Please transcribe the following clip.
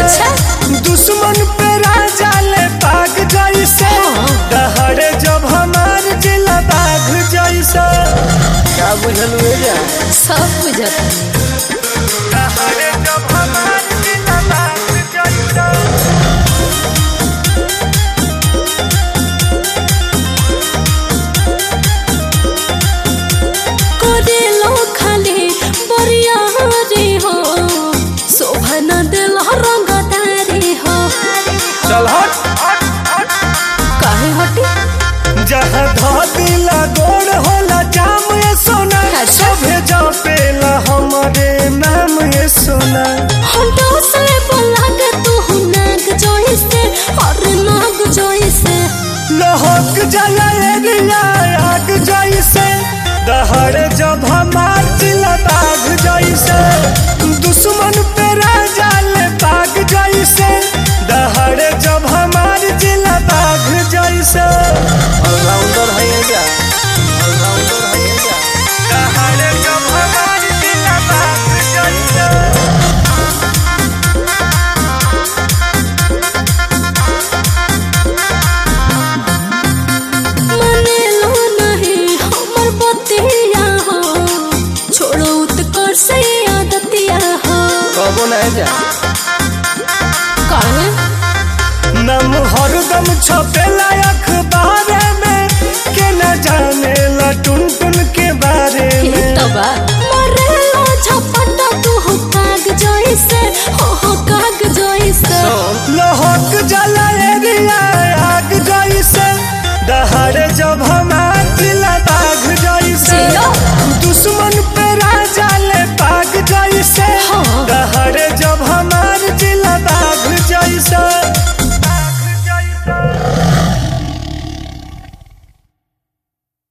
अच्छा। दुश्मन पे राजा ले पाग जैसे दहड़े जब हमार जिला बाघ जैसे क्या बुझल हुए जा सब बुझत दहड़े जब हमार जिला बाघ जैसे करे लो खाली बरिया रे हो शोभा न दिल रंगदारी हो चल हट काहे हटी जहाँ धा दिला गोड़ होला जाम ये सोना अच्छा। सभे जपेला हमारे नाम ये सोना हंडो से बोला के तू नाग जोई से और नाग जोई से लहक जला एरिया आग जैसे दहड़ जब हमार जिला बाघ जैसे दुश्मन पे राजा ले बाघ जैसे दहड़ जब हमार जिला बाघ जैसे ऑलराउंडर है ये क्या ऑलराउंडर है ये क्या दहड़ जब हमार जिला बाघ जैसे मने लो नहीं हमर बतिया हो छोड़ो उत्कर से आदतिया हो कबो नहीं जा काहे नम हरदम छपेला